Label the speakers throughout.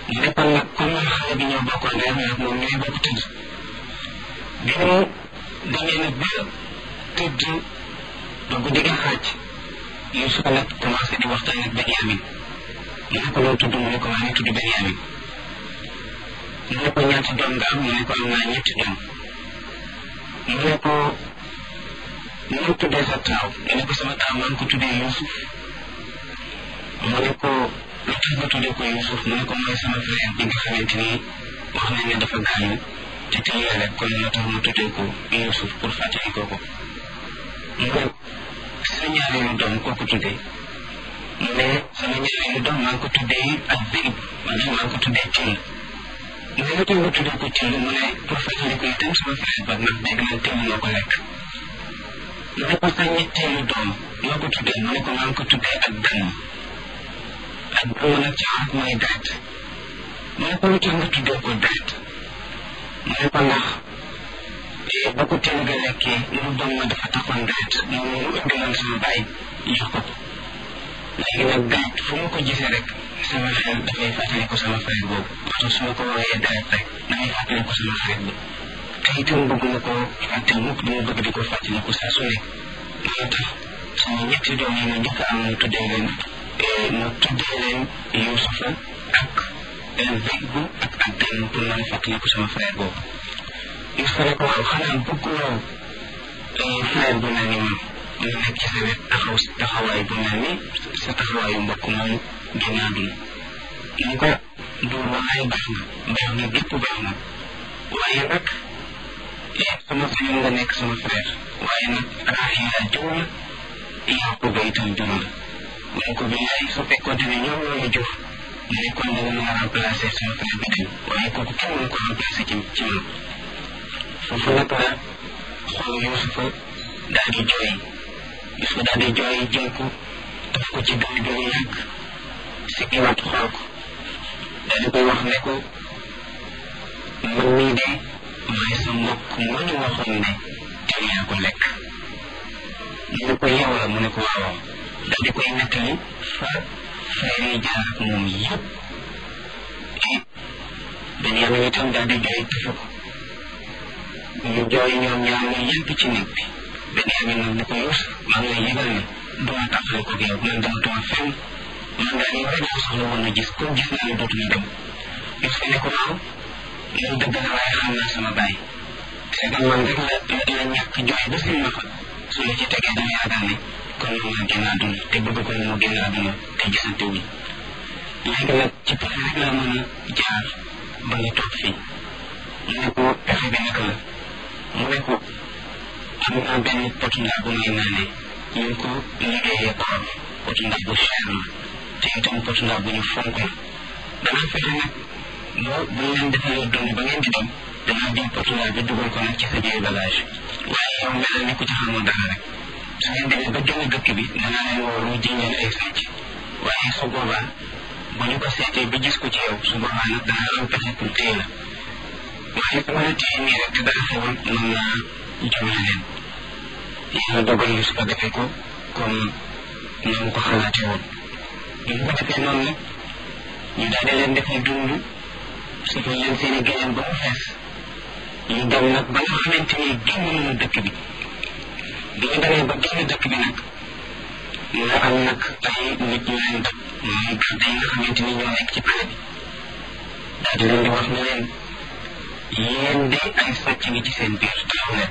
Speaker 1: mu ne kon nag comme xale bi ñoo bokkoon reer nag moom ñooy bokk tëdd bi mu demee nag ba tëdd ba guddi gi xaaj Yuusufa nag commencé di waxtaan ak Benyamin mu ne ko loo tudd mu ne ko maa ngi tudd Benyamin mu ne ko ñaata doom nga am mu ne ko am naa ñetti doom mu ne ko mu tuddee sa taaw mu ne ko sama taaw maa ngi ko tuddee Yuusuf mu ne ko lu tax nga tuddee ko Yuusuf mu ne ko mooy sama frère bi nga xamante ni wax nañ ne dafa gaañu te tey rek kon moo tax mu tuddee ko Yuusuf pour fàttali ko ko mu ne sa ñaareelu doom koo ko tuddee mu ne sama ñaareelu doom maa ngi ko tuddee ak Zéib maanaam maa ngi ko tuddee Till mu ne lu tax nga tuddee ko Till mu ne pour fàttali ko itam sama frère ba ndax dégg nañ Till moo ko lekk mu ne ko sa ñetteelu doom noo ko tuddee mu ne ko maa ngi ko tuddee ak dànn ak dànn nag ci arab mooy deret mu ne ko lu tax nga tuddee ko deret mu ne ko ndax ba ko teel ga lekkee mu doon ma dafa taxoon deret mu mu indiloon sama baay jox ko ko léegi nag deret fu mu ko gisee rek sama xel dafay fàttali ko sama frère boobu moo tax su ma ko woowee deret rek damay fàttali ko sama frère bi te itam bëgg na ko fàtte mukk dama bëgg di ko fàttali ko saa su nekk moo tax sama ñetti doom yi ma njëkk am mu tuddee leen mu tuddee leen Yuusufa ak Zeybu ak ak Dan pour mën a fàttali ko sama frère boobu Yuusufa ne ko waaw xanaa bëgguloo frère bu mel ni man mu nekk ci sa wet taxaw taxawaay bu mel ni sa taxawaayu mbokk moomu génn àdduna mu ko du wallaay baax na baax na gépp baax na waaye nag sama sañoon nga nekk sama frère waaye nag Raxiila jur la Yaquba itam jur la mu ne ko billaay su fekkoonte ne ñoom ñoo ma jur mu ne kon danga mën a remplacer sama frère bi dem waaye kooku kenn mënu ko remplacer ci ci man foofu nag la xool Yuusufa daal di jooy Yuusufa daal di jooy jël ko daf ko ci dënn bi lu yàgg si iwaat xool ko daal di koy wax ne ko man mii de maay sa mbokk ma ñu waxoon ne teel yaa ko lekk mu ne ko yow la mu ne ko waaw daal di koy nettali fa frère yi jaar ak moom yëpp et Benyamin itam daal di jooy tëfu ko ñu jooy ñoom ñaar ñu yëpp ci néeg bi Benyamin nag ne ko Yuusuf maa ngi lay yëgal ne duma taxale ko yow man dama tuma fenn man daal yow rek laa soxla woon a gis comme gis naa ne dootuma dem Yuusuf ne ko waaw loolu dëgg la waaye xam naa sama baay c'est que man rek la la ñàkk jooy ba seen ma fa su ma ci tegee dama yaakaar ne kon moom la génn àdduna te bëgg ko mu génn àdduna te gisante wuñ léegi nag ci pexe rek laa mën a jaar ba nga toog fii mu ne ko pexe bi naka la mu ne ko am naa benn potu ndaa bu may naanee ñu ngi ko liggéeyee or potu ndaa bu cher la te itam potu ndaa bu ñu fonk la danaa fexe nag boo bu ñu leen defalee dund ba ngeen di dem danaa jël portugais bi dugal ko nag ci sa biir bagage waaye yow mel ni ku ci xamul dara rek su ngeen demee ba génn dëkk bi danaa leen woo lu jiñ leen ay sàcc waaye su boobaa bu ñu ko seetee ba gis ko ci yow su boobaa nag danaa am pexe pour téye la waaye su ma la téye nii rek te dara xewul mën naa jomle leen yàlla dogal yi su ko defee ko comme na mu ko xalaatee woon bu ñu ko defee noonu nag ñu daal di leen defee dund surtout leen seeni géneen ba mu fees ñu dem nag ba nga xamante ni génn nañu dëkk bi bi ñu demee ba génn dëkk bi nag nga am nag ay nit ñu leen dab mooy garde yi nga xamante ni ñoo nekk ci pale bi daal di leen di wax ne leen yéen de ay sàcc ngi ci seen biir taxaw leen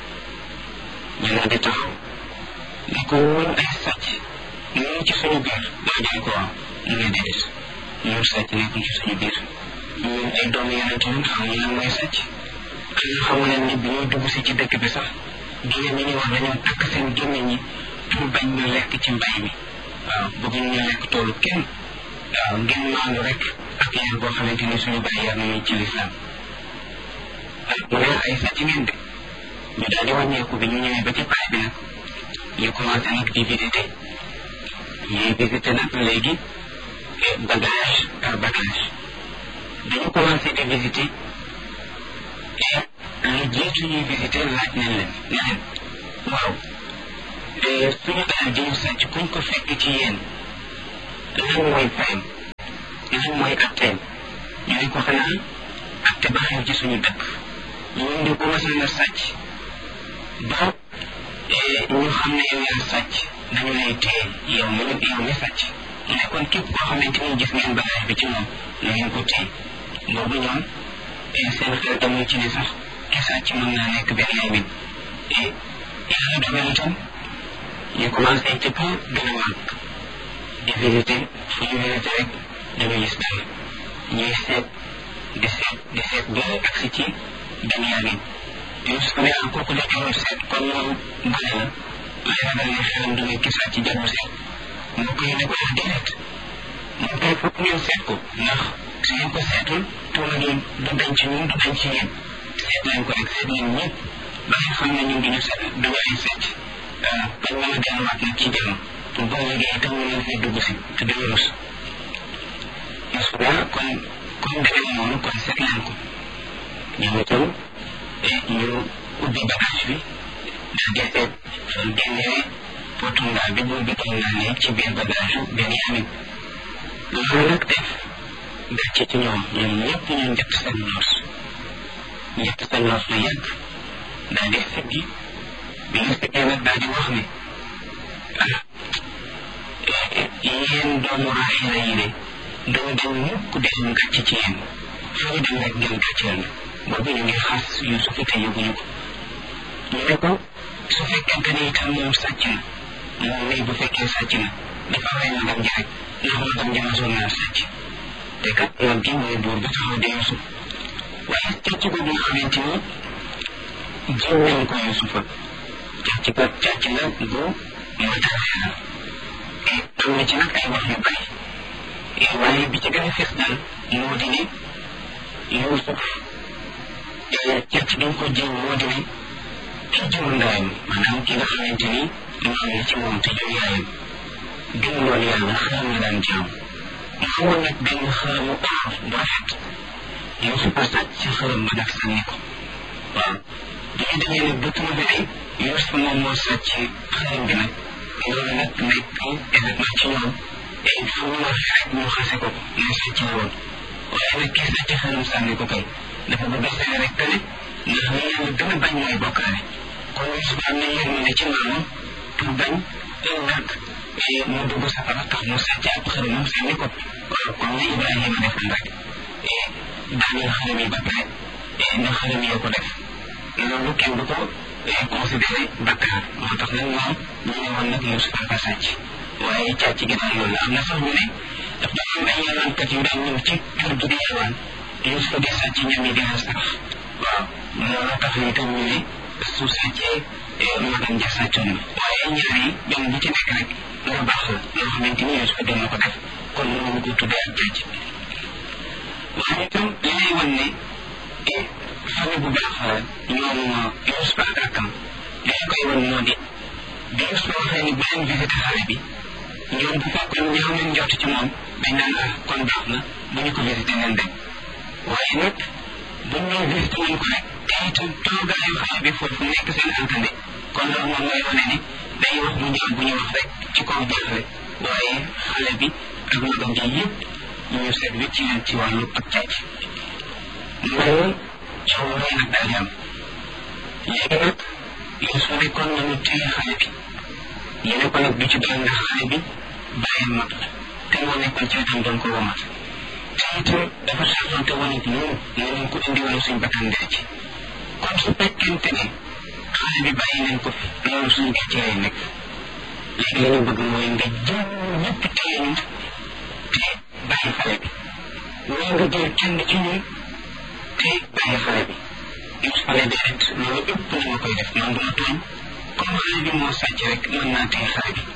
Speaker 1: ñu daal di taxaw ne ko woon ay sàcc ñu ngi ci suñu biir daa jël ko waaw mu ne déedéet ñun sàcc nekkul ci suñu biir ñun ay doomu yonent ñun xamuñu lan mooy sàcc xanaa xamu leen ni bi ñuy dugg si ci dëkk bi sax jigéen ñi ñuy wax dañoo takk seen gémmiñ ñi pour bañ ñu lekk ci mbay mi waaw bëgguñ ñu lekk toolu kenn waaw ngeen maandu rek ak yar boo xamante ni suñu bàyyi yar nañu ci lislaam mu ne ay sàcc ngeen de ñu daal di wàññeeku bi ñu ñëwee ba ci pare bi nag ñu commencé nag di visiter ñuy visiter nag léegi bagage par bagage dañu commencé di visiter et lu jiitu ñuy visiter laaj nañ leen ne leen waaw suñu alal ji ñu sàcc kuñ ko fekk ci yéen lan mooy fayam lan mooy atteem ñu ne ko xanaa ak te baaxew ci suñu dëkk ñun di ko masal a sàcc ba ñu xam ne yow yaa sàcc dañu lay téye yow mi yow mi sàcc mu ne kon képp koo xamante ni gis ngeen bagage bi ci moom na ngeen ko téye boobu ñoom seen xel demul ci ne sax ki sàcc mën naa nekk benn yamin yàlla dogal itam ñu commencé ci kaw gën a màgg di visité fu ñu visité rek dañu gis dara ñuy seet di seet di seet ba agsi ci benn yamin Yusuf ne ah kooku de jarul seet kon moom gone la lay ragal ne xelam du nekk sàcc jarul seet moo koy ne ko ah déedéet moom kay foog ngeen seet ko ndax su ngeen ko seetul tuuma gi du dañ ci ñun du dañ ci yéen seet leen ko rek seet leen ñëpp ba nga xam ne ñun duñu seet duñu ay seet bañ mën a delluwaat nag ci jàmm pour boo liggéey itam ñu leen fay dugg si te duñu rus Yusuf ne kon comme demee noonu kon seet leen ko ñoom itam ñu ubbi bagage bi daal di seet fan génnee potundaa bi boobu doon naa ne ci biir bagage yu Benyamin loolu nag def gàcce ci ñoom ñoom ñëpp ñu njëkk seen noos njëkk seen noos lu yàgg daal di siggi bi ñu siggee nag daal di wax ne ah yéen doomu Raaxila yi de doo dem mukk di am gàcce ci yéen fu ñu dem rek ngeen gàcceel na boobu ñu ngi xas Yuusuf te yëguñu ko ñu ne ko su fekkente ne itam moom sàcc na moom mii bu fekkee sàcc na dafa rey magam ji rek ndax magam ji masoon naa sàcc te kat mag gi mooy buur ba taxaw di Yuusuf waaye càcc boobu nga xamante ni jiw nañ ko Yuusufa càcc ko càcc la bu matériel la te am na ci nag ay wax yu bari waaye bi ci gën a fees daal moo di ne Yuusuf càcc gi ko jiw moo di ne ki jur ndayam maanaam ki nga xamante ni maam la ci moom te jur yaayam gën loolu yàlla xaram la daan jaam mu amoon nag benn xaramu or bu rafet Yuusuf a sàcc ci xaram ba nag sànni ko waaw bu ñu demee nag ba trouvé ay Yuusuf moom moo sàcc xaram bi nag loolu nag nekk événement ci ñoom et fu mu waxee rek ñu xase ko mu sàcc la woon waaye nag kii sàcc xaram sànni ko kay dafa bëgg a sene rek tane ndax li yàlla gën a bañ mooy bokkaale kon Yuusuf am na yërmande ci maamam pour bañ ëllëg mu dugg safara tax mu sàcc ab xaramam sànni ko comme ni Ibrahima defoon rek daaneel xaram yi ba pare ndax xaram yoo ko def loolu kenn du ko considéré bakkaar moo tax nag moom ñu ne woon nag Yuusuf a sàcc waaye càcc gi daal loolu la am na sax ñu ne daf doon am ay yalwaankat yu daan ñëw ci kër gi di yalwaan Yuusuf di sàcc ñam yi di leen sarax waaw loolu tax ñu tam ñu ne su sàccee magam ja sàccoon na waaye ñaar yi benn bu ci nekk rek lu baax la loo xamante ni Yuusuf doon na ko def kon mënuñu ko tuddee ak càcc waaye itam li lay wan ne famille bu baax la ñoom Yuusuf ak rakkam li ñu koy wan moo di bi Yuusuf waxee ni bu leen visité xale bi ñoom bu fekkoon ñaaw nañ njort ci moom dañ naan ah kon baax na bu ñu ko visité nañ dem waaye nag buñ ñëw visité nañ ko rek te itam toogaayu xale bi foofu nekk seen entende kon loolu moom mooy wane ni day wax bu ñaaw bu ñu wax rek ci kaw jaaxle waaye xale bi ak magam ji yëpp ñu seet wécc leen ci wàllu ak càcc loolu coow rëy nag daal di am léegi nag Yuusuf ne kon nañu téye xale bi ñu ne ko nag du ci doon ndax xale bi bàyyam mag la te moo nekkoon ci wetam doon ko womat te itam dafa saafante woon ak ñun ne nañ ko indi wala suñ bakkan dee ci kon su fekkente ne xale bi bàyyi nañ ko fi loolu suñ gàcce lay nekk léegi la ñu bëgg mooy nga jël ñëpp téye ñu te bàyyi xale bi wala nga jël kenn ci ñun te bàyyi xale bi Yuusuf ne déedéet loolu ëpp na ma koy def man duma tooñ comme xale bi moo sàcc rek mën naa téye xale bi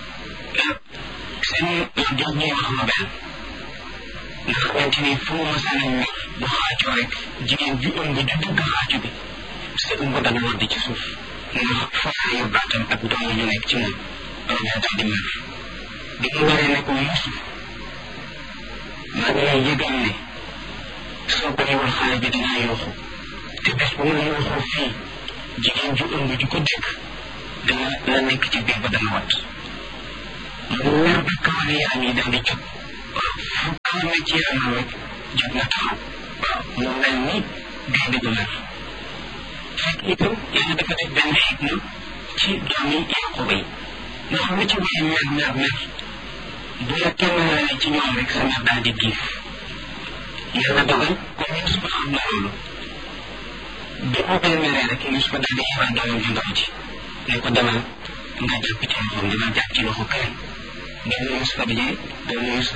Speaker 1: seen jox ñuy wax ma benn nga xamante ni fu mu masaan a ñor bu xaacoo rek jigéen ju ëmb ju dugg xaacu bi sa ëmb dana wadd ci suuf ndax foofu baatam ak doom ñu nekk ci moom loolu daal di mer bi mu waree ne ko Yuusuf maa ngi lay yëgal ne soo bàyyiwul xale bi dinaa yooxu te bés bu ma yooxoo fii jigéen ju ëmb ju ko dégg dana la nekk ci biir ba dana wat mu mer ba kawar yaram yi daal di jóg fu kawar na ci yaramam rek jóg na taxaw waaw mu mel ni gaynde gu mer fekk itam yàlla dafa def benn xikma ci doomi Yaquba yi ndax lu ci waay mer mer mer bu la kenn lalee ci ñoom rek sa mer daal di giif yàlla dogal comme Yusufa xam na loolu bi mu koy meree rek Yusufa daal di yebal doomam ju ndaw ji ne ko demal nga jàpp ci loxoom demal jàpp ci loxo kay doomu Yusufa bi doomu Yusufa